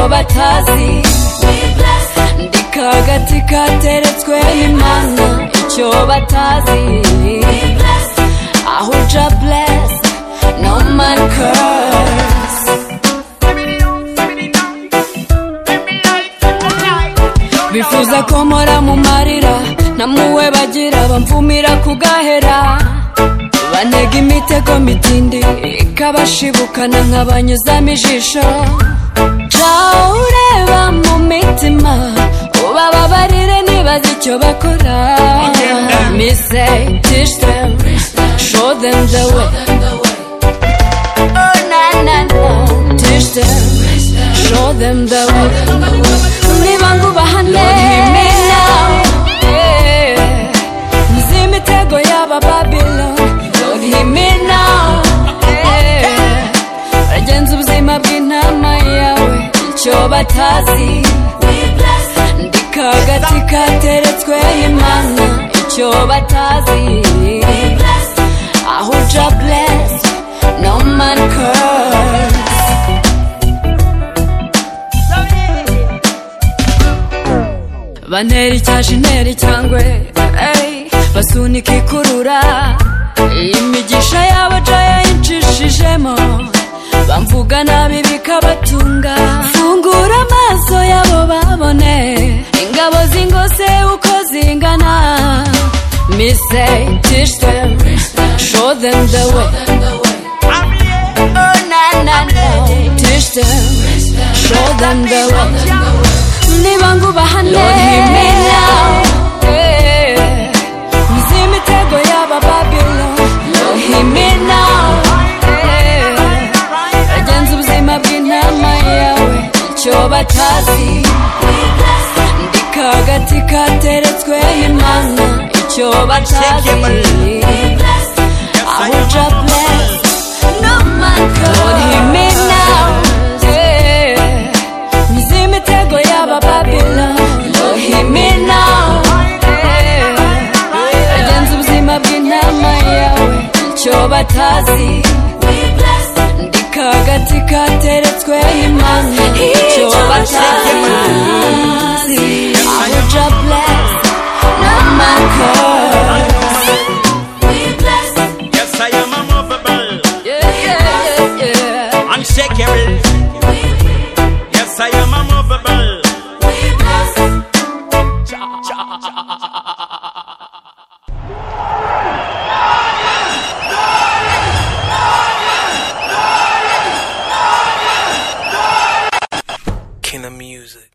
batazi ndi kagati kateretswe n'imana icyo batazi aho uja blessed no man curse bifuza ko mpora mu marira namuwe bagira bamvumira kugahera banega imitego mitindi ikabashibukana nkabanyuzamo ijisho jawe ureba mu mitima ubababarire nibaza icyo bakora mise teach them show them the way Oh, na, na, na. Teach them, show them the way. Niba ngubahane, yeah. Nzi imitego y'aba Babylon, Lord, hear me now. Yeah. bagenza ubuzima bw'intama yawe icyo batazi ndi kagati kateretswe imana icyo batazi aho uja blessed no man curse bantera icyasha intera icyangwe ey, basunika ikurura imigisha yabo ja yayicishijemo bamvuga nabi bikabatunga fungura amaso yabo babone ingabo zingose uko zingana mise teach them show them the way na na na teach them show them the way niba ngubahane Yeah. Nzi imitego y'aba Babylon, Lord, hear me now. Yeah. bagenza ubuzima bw'intama yawe icyo batazi ndi kagati kateretswe imana icyo batazi aho uja blessed no man Lord hear me now yeah. nzi imitego y'aba Babylon Lord hear me now yeah. bagenza ubuzima bw'intama yawe icyo batazi ndi kagati kateretswe imana icyo batazi aho uja blessed no man curse Yes, I am unmovable, yeah, yeah, yeah. unshakable. Yes, I am unmovable. Cha, cha, Kina Music.